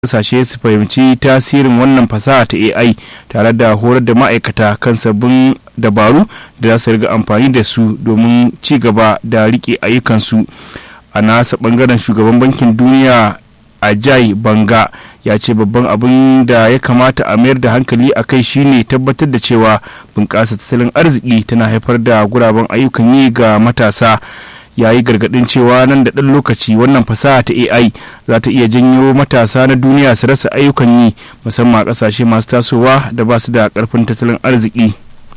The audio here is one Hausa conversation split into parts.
kasashe su fahimci tasirin wannan fasaha ta AI tare da horar da ma'aikata kan sabbin dabaru da za su riga amfani da su domin ci gaba da rike ayyukansu a nasa bangaren shugaban bankin duniya ajay banga ya ce babban abin da ya kamata a mayar da hankali a kai shine tabbatar da cewa bunƙasa tattalin arziki tana haifar da guraben ayyukan yi ga matasa ya yi gargadin cewa nan da ɗan lokaci wannan fasaha ta ai za ta iya janyo matasa na duniya su rasa ayyukan yi musamman a ƙasashe masu tasowa da ba su da ƙarfin tattalin arziki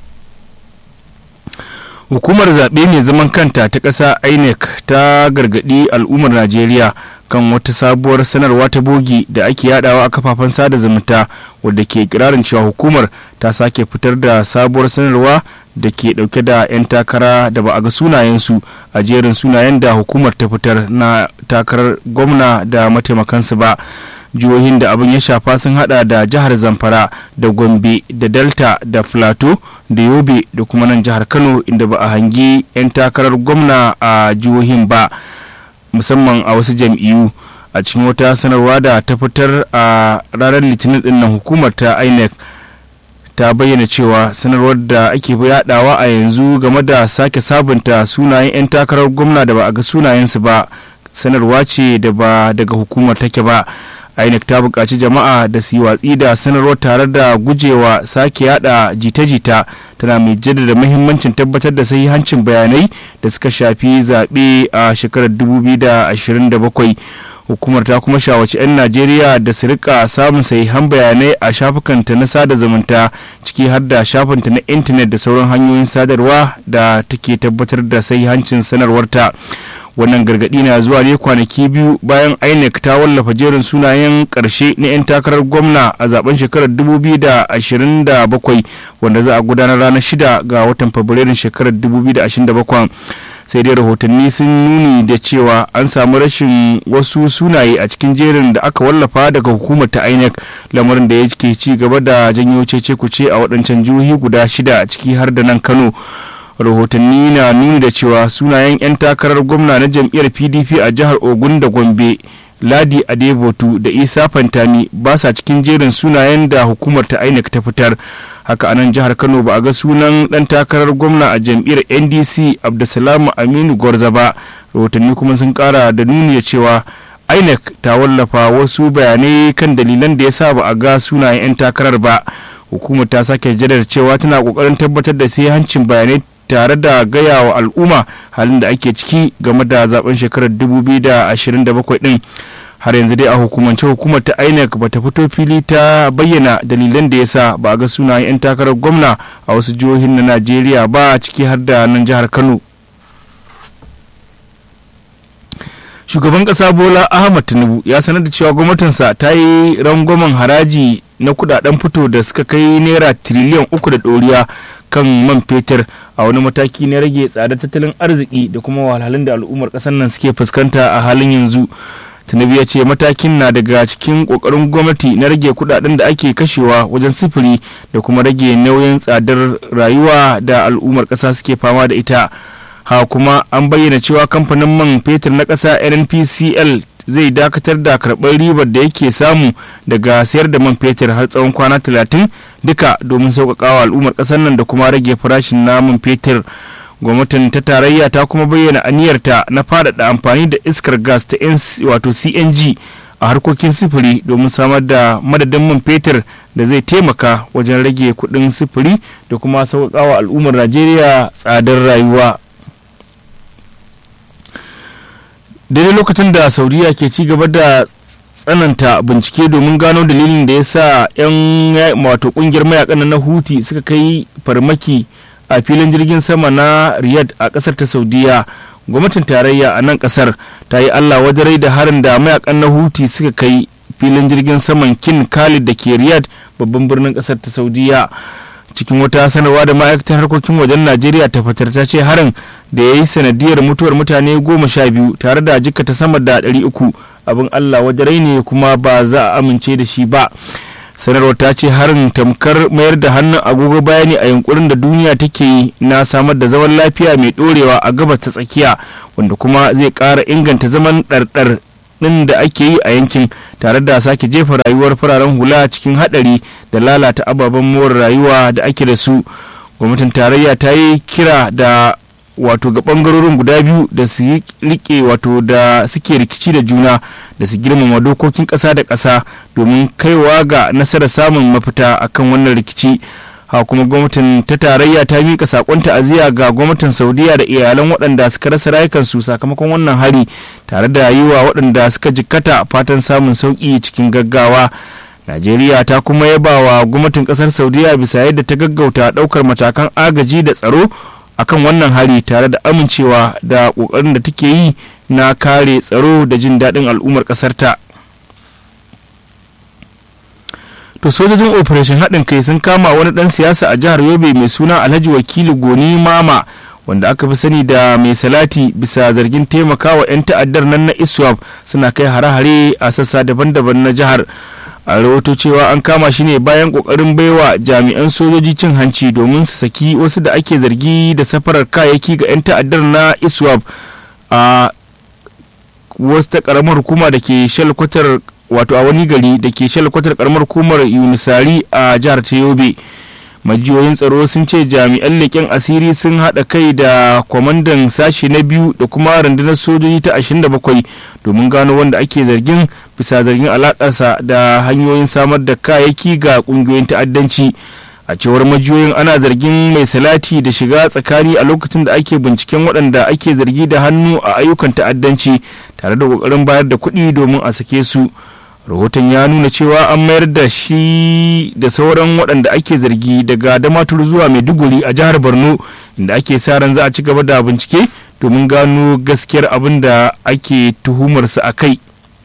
hukumar zaɓe mai zaman kanta ta ƙasa inec ta gargaɗi al'ummar najeriya kan wata sabuwar sanarwa ta bogi da ake yadawa a kafafen sada zumunta wadda ke kirarin cewa hukumar ta sake fitar da sabuwar sanarwa da ke dauke da 'yan takara da ba a ga sunayensu a jerin sunayen da hukumar ta fitar na takarar gwamna da mataimakansu ba jihohin da abin ya shafa sun hada da jihar zamfara da gombe da delta da plateau da yobe da kuma nan jihar kano inda ba a hangi 'yan takarar gwamna a jihohin ba musamman a wasu jam'iyyu a cikin wata sanarwa da ta fitar a ranar litinin dinnan hukumar ta inec ta bayyana cewa sanarwar da ake yadawa a yanzu game da sake sabunta sunayen 'yan takarar gwamna da ba a ga sunayensu ba sanarwa ce da ba daga hukumar take ba inec ta buƙaci jama'a da su yi watsi da sanarwar tare da gujewa sake yada jita-jita tana mai jaddada muhimmancin tabbatar da sahihancin bayanai da suka shafi zaɓe a shekarar 2027 hukumar ta kuma shawarci 'yan najeriya da su rika samun sahihan bayanai a shafukanta na sada zumunta ciki har da shafinta na intanet da sauran hanyoyin sadarwa da take tabbatar da sahihancin sanarwarta wannan gargadi na zuwa ne kwanaki biyu bayan inec ta wallafa jerin sunayen karshe na 'yan takarar gwamna a zaben shekarar 2027 wanda za a gudanar ranar 6 ga watan fabrairun shekarar 2027 sai dai rahotanni sun nuni da cewa an samu rashin wasu sunaye a cikin jerin da aka wallafa daga hukumar ta inec lamarin da yake ci gaba da janyo cece kuce a waɗancan jihohi guda shida ciki har da nan kano rahotanni na nuni da cewa sunayen 'yan takarar gwamna na jam'iyyar pdp a jihar ogun da gombe ladi adebotu da isa fantami ba sa cikin jerin sunayen da hukumar ta inec ta fitar haka anan jihar kano ba a ga sunan dan takarar gwamna a jam'iyyar ndc abdulsalam aminu gwarza ba rahotanni kuma sun kara da nuni da cewa inec ta wallafa wasu bayanai kan dalilan da ya sa ba a ga sunayen 'yan takarar ba hukumar ta sake jaddada cewa tana kokarin tabbatar da sai hancin bayanai tare da gaya wa al'umma halin da ake ciki game da zaben shekarar 2027 din har yanzu dai a hukumance hukumar ta inec ba ta fito fili ta bayyana dalilan da ya sa ba a ga sunayen 'yan takarar gwamna a wasu jihohin na najeriya ba ciki har da nan jihar kano shugaban kasa bola ahmad tinubu ya sanar da cewa gwamnatinsa ta yi rangwamen haraji na kudaden fito da suka kai naira tiriliyan uku da ɗoriya kan man fetur a wani mataki na rage tsadar tattalin arziki da kuma wahalhalun da al'ummar ƙasar nan suke fuskanta a halin yanzu tinubu ya ce matakin na daga cikin ƙoƙarin gwamnati na rage kudaden da ake kashewa wajen sifiri da kuma rage nauyin tsadar rayuwa da al'ummar ƙasa suke fama da ita ha kuma an bayyana cewa kamfanin man fetur na ƙasa nnpcl zai dakatar da karɓar ribar da yake samu daga sayar da man fetur har tsawon kwana talatin duka domin sauƙaƙawa al'ummar ƙasar nan da kuma rage farashin na man fetur gwamnatin ta tarayya ta kuma bayyana aniyarta na faɗaɗa amfani da iskar gas ta wato cng a harkokin sifiri domin samar da madadin man fetur da zai taimaka wajen rage kuɗin sifiri da kuma sauƙaƙawa al'ummar najeriya tsadar rayuwa daidai lokacin da saudiya ke ci gaba da tsananta bincike domin gano dalilin da ya sa 'yan wato kungiyar mayakan na huti suka kai farmaki a filin jirgin sama na riyadh a kasar ta saudiya gwamnatin tarayya a nan kasar ta yi allah wajarai da harin da mayakan na huti suka kai filin jirgin saman kin khalid da ke riyadh babban birnin kasar ta saudiya cikin wata sanarwa da ma'aikatar harkokin wajen najeriya ta fitar ta ce harin da ya yi sanadiyar mutuwar mutane goma sha biyu tare da jikata sama da ɗari uku abin allah wajarai ne kuma ba za a amince da shi ba sanarwar ta ce harin tamkar mayar da hannun agogo bayani a yunkurin da duniya take yi na samar da zaman lafiya mai ɗorewa a gabas ta tsakiya wanda kuma zai ƙara inganta zaman ɗarɗar ɗin da ake yi a yankin tare da sake jefa rayuwar fararen hula cikin haɗari da lalata ababen more rayuwa da ake da su gwamnatin tarayya ta yi kira da wato ga bangarorin guda biyu da su yi rike wato da suke rikici da juna da su girmama dokokin ƙasa da ƙasa domin kaiwa ga nasarar samun mafita akan wannan rikici ha kuma gwamnatin ta tarayya ta miƙa sakon ta'aziyya ga gwamnatin saudiya da iyalan waɗanda suka rasa rayukansu sakamakon wannan hari tare da yi wa waɗanda suka jikkata fatan samun sauƙi cikin gaggawa najeriya ta kuma yaba wa gwamnatin ƙasar saudiya bisa yadda ta gaggauta ɗaukar matakan agaji da tsaro akan wannan hari tare da amincewa da ƙoƙarin da take yi na kare tsaro da jin daɗin al'ummar ƙasarta. to sojojin operation haɗin kai sun kama wani ɗan siyasa a jihar yobe mai suna alhaji wakili goni mama wanda aka fi sani da mai salati bisa zargin taimakawa 'yan ta'addar nan na iswap suna kai hare-hare a sassa daban-daban na jihar a rahoto cewa an kama shi ne bayan kokarin baiwa jami'an sojoji cin hanci domin su saki wasu da ake zargi da safarar kayayyaki ga 'yan ta'addar na iswap a wasu ta karamar hukuma da ke shalkwatar wato a wani gari da ke shalkwatar karamar hukumar yunisari a jihar ta yobe majiyoyin tsaro sun ce jami'an leƙen asiri sun haɗa kai da kwamandan sashe na biyu da kuma rundunar sojoji ta 27 domin gano wanda ake zargin bisa zargin alaƙarsa da hanyoyin samar da kayayyaki ga ƙungiyoyin ta'addanci a cewar majiyoyin ana zargin mai salati da shiga tsakani a lokacin da ake binciken waɗanda ake zargi da hannu a ayyukan ta'addanci tare da ƙoƙarin bayar da kuɗi domin a sake su rahoton ya nuna cewa an mayar da shi da sauran waɗanda ake zargi daga damatur zuwa maiduguri a jihar borno inda ake sa ran za a ci gaba da bincike domin gano gaskiyar abin da ake tuhumarsa a kai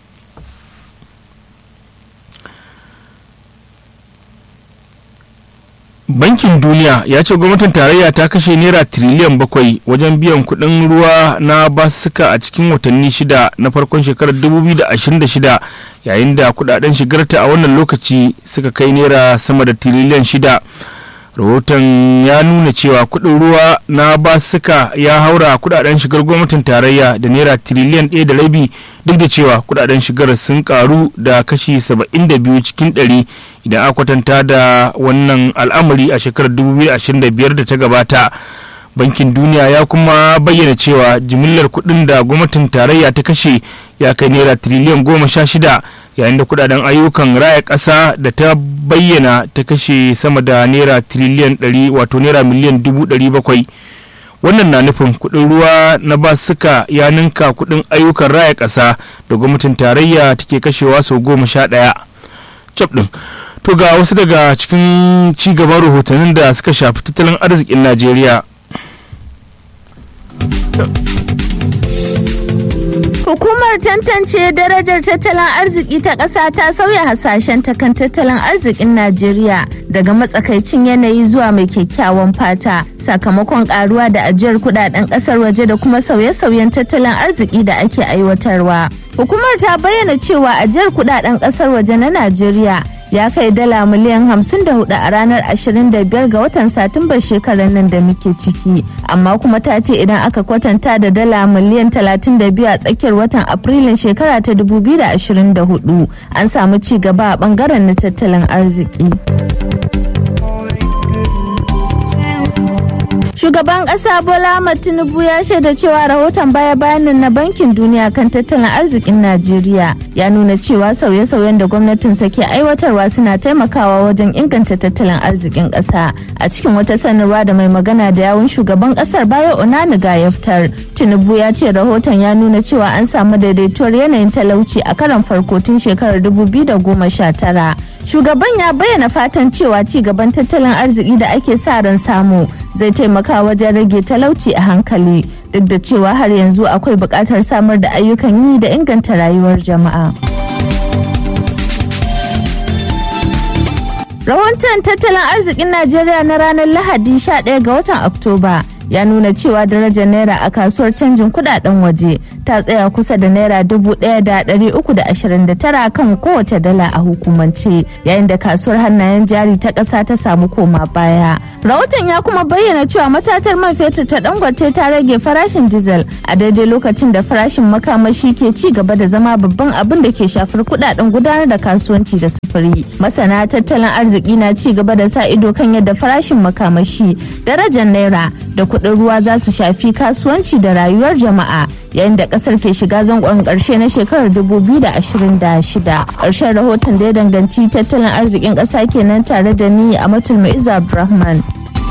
bankin duniya ya ce gwamnatin tarayya ta kashe naira tiriliyan bakwai wajen biyan kuɗin ruwa na basussuka a cikin watanni shida na farkon shekarar 2026 yayin da kudaden shigarta a wannan lokaci suka kai naira sama da tiriliyan shida rahoton ya nuna cewa kuɗin ruwa na basussuka ya haura kudaden shigar gwamnatin tarayya da naira tiriliyan ɗaya da rabi duk da cewa kudaden shigar sun karu da kashi 72 cikin ɗari idan aka kwatanta da wannan al'amari a shekarar 2025 da ta gabata bankin duniya ya kuma bayyana cewa jimillar kuɗin da gwamnatin tarayya ta kashe ya kai naira tiriliyan goma sha shida yayin da kudaden ayyukan raya ƙasa da ta bayyana ta kashe sama da naira tiriliyan ɗari wato naira miliyan dubu ɗari bakwai wannan na nufin kuɗin ruwa na basuka ya ninka kuɗin ayyukan raya ƙasa da gwamnatin tarayya take kashewa sau goma sha ɗaya cap ɗin to ga wasu daga cikin ci gaban rahotannin da suka shafi tattalin arzikin najeriya Hukumar tantance darajar tattalin arziki ta ƙasa ta sauya hasashen ta kan tattalin arzikin Najeriya daga matsakaicin yanayi zuwa mai kyakkyawan fata sakamakon karuwa da ajiyar kudaden ƙasar waje da kuma sauye-sauyen tattalin arziki da ake aiwatarwa. Hukumar ta bayyana cewa ajiyar kudaden ƙasar waje na Najeriya ya kai dala miliyan 54 a ranar 25 ga watan satumbar shekarar nan da muke ciki amma kuma ta ce idan aka kwatanta da dala miliyan 32 a tsakiyar watan afrilun shekara ta 2024 an samu ci gaba a bangaren na tattalin arziki. Shugaban ƙasa Bola Ahmed Tinubu ya shaida cewa rahoton baya-bayanin na Bankin Duniya kan tattalin arzikin Najeriya ya nuna cewa sauye-sauyen da gwamnatinsa ke aiwatarwa suna taimakawa wajen inganta tattalin arzikin ƙasa. A cikin wata sanarwa da mai magana da yawun shugaban ƙasar Bayo Onaniga ya fitar, Tinubu ya ce rahoton ya nuna cewa an samu daidaituwar yanayin talauci a karon farko tun shekarar 2019. Shugaban ya bayyana fatan cewa ci gaban tattalin arziki da ake sa ran samu zai taimaka wajen rage talauci a hankali duk da cewa har yanzu akwai buƙatar samar da ayyukan yi da inganta rayuwar jama'a. Rahoton tattalin arzikin Najeriya na ranar Lahadi 11 ga watan Oktoba ya nuna cewa darajar naira a kasuwar canjin kudaden waje ta tsaya kusa da naira dubu ɗaya da ɗari uku da ashirin da tara kan kowace dala a hukumance yayin da kasuwar hannayen jari ta ƙasa ta samu koma baya. Rahoton ya kuma bayyana cewa matatar man fetur ta dangote ta rage farashin dizal a daidai lokacin da farashin makamashi ke ci gaba da zama babban abin da ke shafar kudaden gudanar da kasuwanci da sufuri. Masana tattalin arziki na ci gaba da sa ido kan yadda farashin makamashi, darajar naira da kuɗin ruwa za su shafi kasuwanci da rayuwar jama'a yayin da kasar ke shiga zangon karshe na shekarar 2026 ƙarshen rahoton da ya danganci tattalin arzikin ƙasa kenan tare da ni a matul ma'izu abdulrahman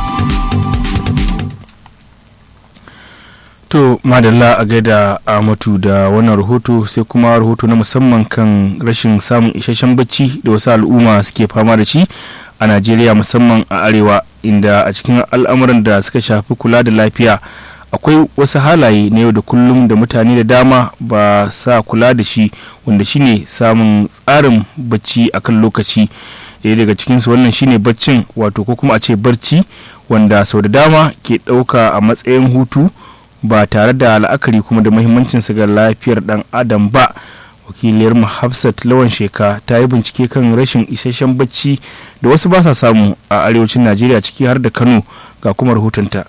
To madalla a gaida Amatu da wannan rahoto sai kuma rahoto na musamman kan rashin samun isasshen bacci da wasu al'umma suke fama da shi a Najeriya musamman a arewa inda a cikin al'amuran da suka shafi kula da lafiya akwai wasu halaye na yau da kullum da mutane da dama ba sa kula da shi wanda shine samun tsarin bacci akan lokaci ɗaya daga cikinsu wannan shine baccin wato ko kuma a ce barci wanda sau da dama ke ɗauka a matsayin hutu ba tare da la'akari kuma da muhimmancinsa ga lafiyar ɗan adam ba wakiliyar hafsat lawan sheka ta yi bincike kan rashin isasshen bacci da wasu ba sa samu a arewacin najeriya ciki har da kano ga kuma rahotonta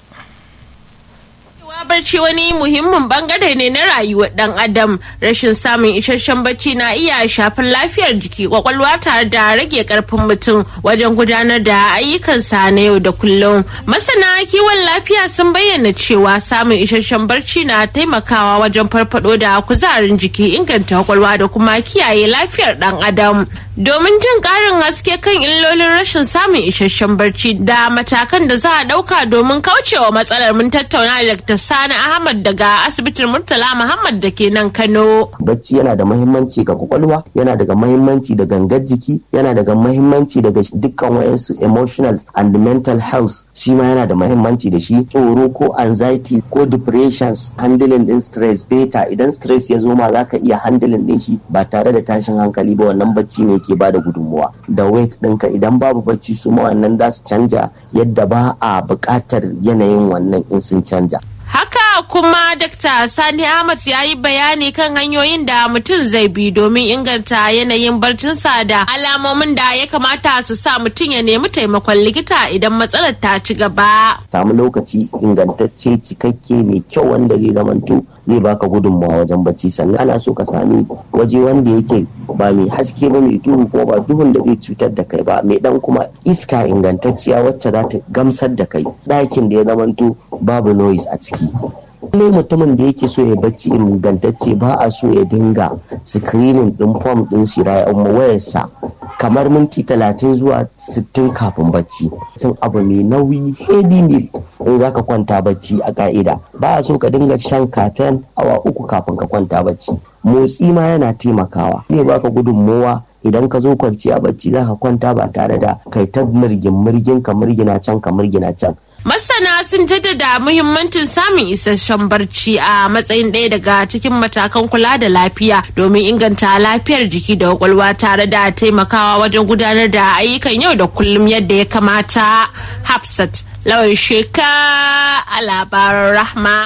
barci wani muhimmin bangare ne na rayuwar dan adam rashin samun isasshen bacci na iya shafar lafiyar jiki kwakwalwa tare da rage karfin mutum wajen gudanar da ayyukansa na yau da kullum masana kiwon lafiya sun bayyana cewa samun isasshen barci na taimakawa wajen farfado da kuzarin jiki inganta kwakwalwa da kuma kiyaye lafiyar dan adam domin jin karin haske kan illolin rashin samun isasshen barci da matakan da za a dauka domin kaucewa matsalar mun tattauna da Dr. Sani Ahmad daga asibitin Murtala Muhammad da ke nan Kano. Bacci yana da mahimmanci ga kwakwalwa, yana daga mahimmanci da gangar jiki, yana daga mahimmanci daga dukkan wayansu emotional and mental health shi ma yana da mahimmanci da shi tsoro ko anxiety ko depressions handling din stress beta idan stress ya zo ma zaka iya handling din shi ba tare da tashin hankali ba wannan bacci ne ke bada gudunmuwa da weight ɗinka idan babu bacci su ma wannan za su canja yadda ba a buƙatar yanayin wannan in sun canja. Haka kuma Dr. Sani Ahmad ya yi bayani kan hanyoyin da mutum zai bi domin inganta yanayin barcinsa da alamomin da ya kamata su sa mutum ya nemi taimakon likita idan matsalar ta ci gaba. Samu lokaci ingantacce cikakke mai kyau wanda zai zamanto zai baka gudunmawa wajen bacci sannan ana so ka sami waje wanda yake ba mai haske ba mai duhu kuma ba duhun da zai cutar da kai ba mai dan kuma iska ingantacciya wacce za ta gamsar da kai ɗakin da ya zamanto babu noise a ciki ne mutumin da yake so ya bacci ingantacce ba a so ya dinga screening din form din shi wayarsa kamar minti talatin zuwa sittin kafin bacci cin abu mai nauyi heavy meal in zaka kwanta bacci a ka'ida ba a so ka dinga shan kafen awa uku kafin ka kwanta bacci motsi ma yana taimakawa zai baka gudunmowa idan ka zo kwanciya bacci zaka kwanta ba tare da kai ta mirgin mirgin ka mirgina can ka mirgina can Masana sun jaddada muhimmancin samun isasshen barci a matsayin ɗaya daga cikin matakan kula da lafiya domin inganta lafiyar jiki da kwakwalwa tare da taimakawa wajen gudanar da ayyukan yau da kullum yadda ya kamata. Hafsat lawan sheka a labaran rahma.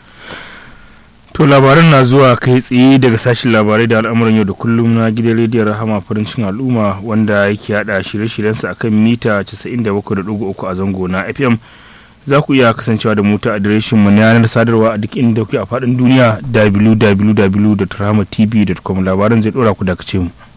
To labaran na zuwa kai tsaye daga sashen labarai da al'amuran yau da kullum na gidan rediyon rahama farincin al'umma wanda yake hada shirye-shiryensa akan mita 97.3 a zango na FM. Za ku iya kasancewa da mu ta adireshin mu na yanar sadarwa a duk inda kuke a faɗin duniya www.rahamatv.com labaran zai ɗora ku dakace mu.